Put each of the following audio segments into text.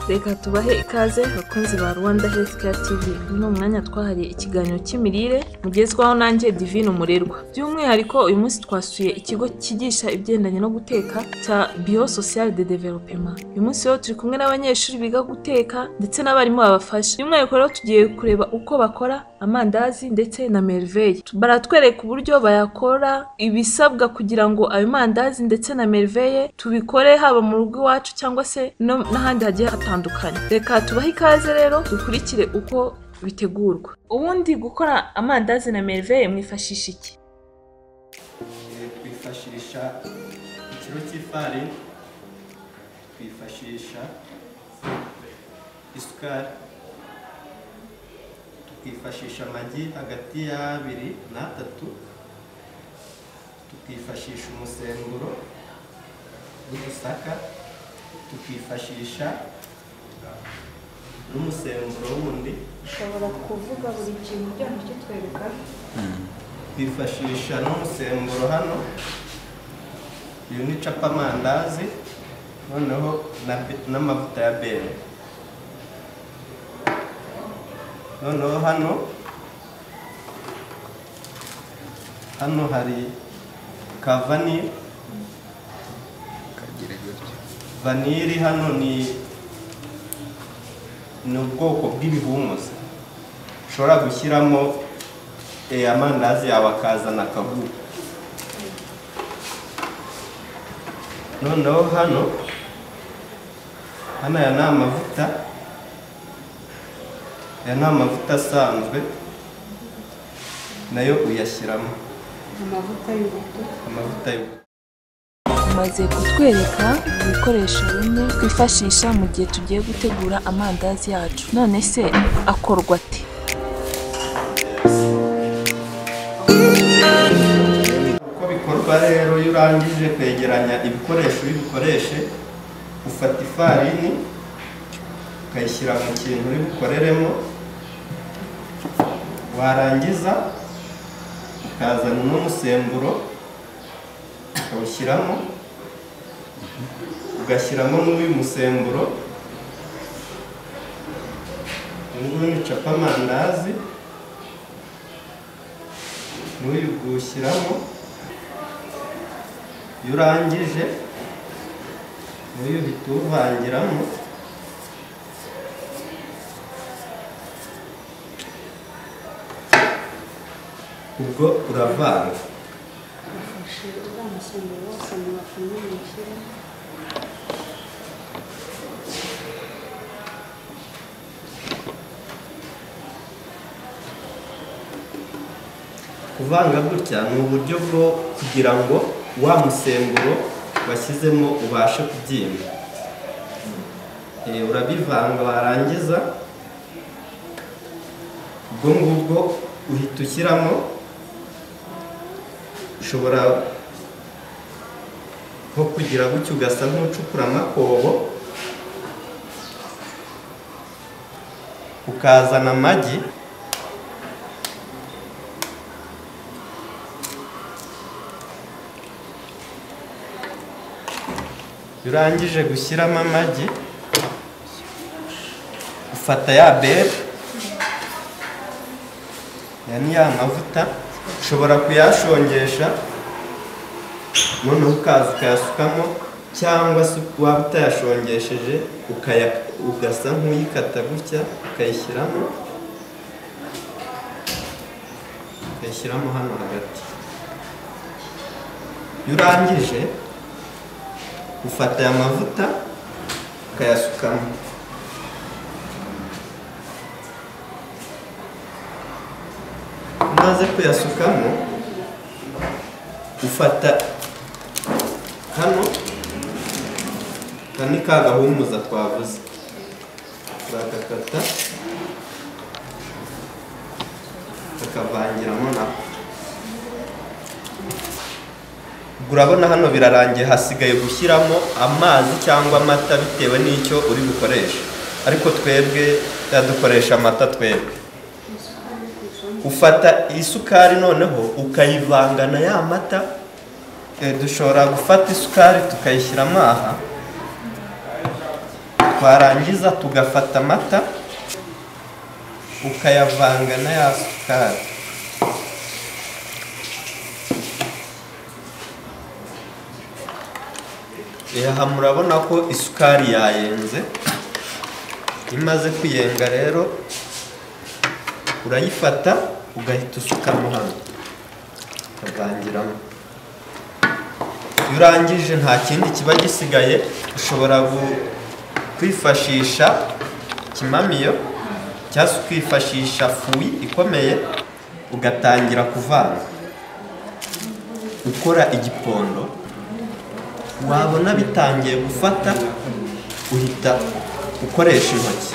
reka tubahe ikaze bakunzi ba rwanda health care tv uno mwanya twahariye ikiganiro cy'imirire mugezwaho nanjye divine umurerwa by'umwihariko uyu munsi twasuye ikigo cyigisha ibigendanye no guteka cya bio social de development uyu munsi rero turi kumwe n'abanyeshuri biga guteka ndetse n'abarimu babafasha by'umwihariko rero tugiye kureba uko bakora amandazi ndetse na merveille baratwereka uburyo bayakora ibisabwa kugira ngo ayo mandazi ndetse na merveille tubikore haba mu rugo iwacu cyangwa se no n'ahandi hagiye hatandukanye reka tubahe ikaze rero dukurikire uko bitegurwa ubundi gukora amandazi na merveille mwifashisha iki twifashisha ikiro cy'ifarini twifashisha isukari tukifashisha amagi hagati y'abiri n'atatu tukifashisha umusemburo w'ubusaka tukifashisha n'umusemburo wundi ushobora kuvuga buri kintu ujyana kitwereka twifashisha n'umusemburo hano uyu ni capamandazi noneho na be- n'amavuta ya bene noneho hano hano hari ka vanili vanili hano ni ni ubwoko bw'ibihumuza ushobora gushyiramo eh, amandazi yawe akazana akavu noneho hano hano aya ni amavuta aya ni amavuta asanzwe nayo uyashyiramo amavuta y'uruhu amavuta yo maze kutwereka ibikoresho bimwe twifashisha mu gihe tugiye gutegura amandazi yacu none se akorwa ate uko bikorwa rero iyo urangije kwegeranya ibikoresho uri bukoreshe ufata ifarini ukayishyira mu kintu uri bukoreremo warangiza ukazana n'umusemburo ukawushyiramo ugashyiramo n'uyu musemburo uyu nguyu ni capamandazi n'uyu uwushyiramo iyo urangije uyu uhita uwuvangiramo ubwo uravanga ufashe uriya masemburo wose mu bapfumu mushyire kuvanga gutya ni uburyo bwo kugira ngo wa musemburo washyizemo ubashe kubyimba Eh, urabivanga warangiza ubwo ngubwo uhita ushyiramo ushobora nko kugira gutya ugasa nk'ucukura amakobo ukazana amagi Iyo urangije gushyiramo amagi ufata ya bere ya ni ya mavuta ushobora kuyashongesha noneho ukaza ukayasukamo cyangwa se waba utayashongesheje ukaya- ugasa nk'uyikata gutya ukayishyiramo ukayishyiramo hano hagati iyo urangije ufata aya mavuta ukayasukamo umaze kuyasukamo ufata hano aka ni ka gahumuza twavuze uragakata ukakavangiramo nako Ubwo urabona hano birarangiye hasigaye gushyiramo amazi cyangwa amata bitewe n'icyo uri bukoreshe ariko twebwe yadukoresha amata twebwe isukari yo ku isombe ufata isukari noneho ukayivanga na ya mata Eh, dushobora gufata isukari tukayishyiramo aha twarangiza tugafata amata ukayavanga na ya sukari Eh, aha murabona ko isukari yayenze imaze kuyenga rero urayifata ugahita usukamo hano ukavangiramo iyo urangije nta kindi kiba gisigaye ushobora gu- kwifashisha kimamiyo cyangwa se ukifashisha fuyi ikomeye ugatangira kuvanga ukora igipondo wabona bitangiye gufata uhita ukoresha intoki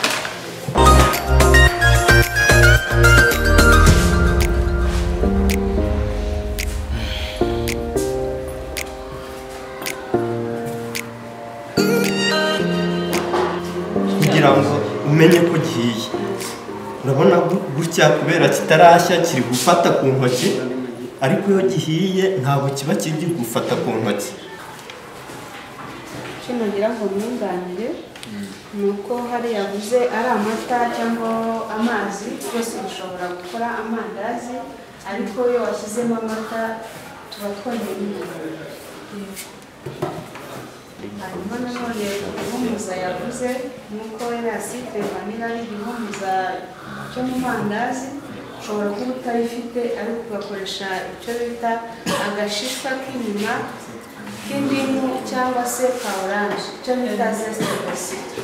kugira ngo umenye ko gihiye urabona gu- gutya kubera kitarashya kiri gufata ku ntoki ariko iyo gihiye ntabwo kiba kiri gufata ku ntoki kino ngira ngo mwunganire ni uko hari yavuze ari amata cyangwa amazi twese dushobora gukora amandazi ariko iyo washyizemo amata tuba twongeye intungamubiri hanyuma nanone igihumuza yavuze nk'uko erasite vanira ari igihumuza cyo mu mandazi ushobora kuba utarifite ariko ugakoresha icyo bita agashishwa k'inyuma k'indimu cyangwa se ka oranje icyo bita zesite basito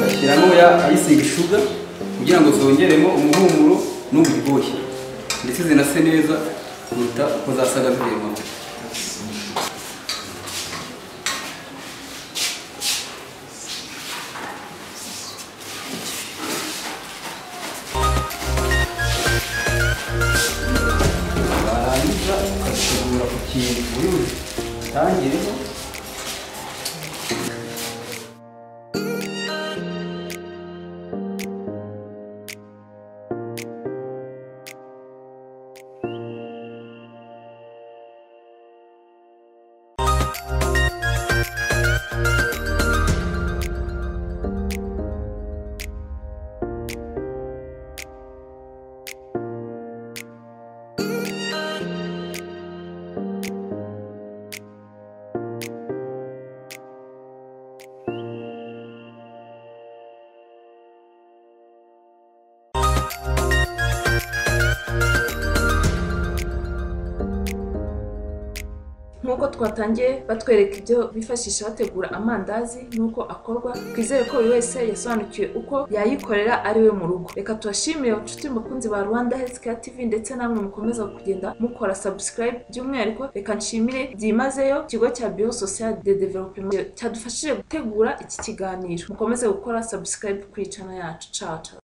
bashyiramo ya icing sugar kugira ngo zongeremo umuhumuro n'uburyohe ndetse zinase neza kuruta uko zasaga ziri mu mavuta. warangiza ukagitegura ku kintu uri butangireho nk'uko twatangiye batwereka ibyo bifashisha bategura amandazi n'uko akorwa twizere ko buri wese yasobanukiwe uko yayikorera ari we mu rugo reka tubashimire inshuti mukunzi ba rwanda health care tv ndetse namwe mukomeza kugenda mukora subscribe by'umwihariko reka nshimire byimazeyo ikigo cya bio social de development cyadufashije gutegura iki kiganiro mukomeze gukora subscribe ku icana yacu caca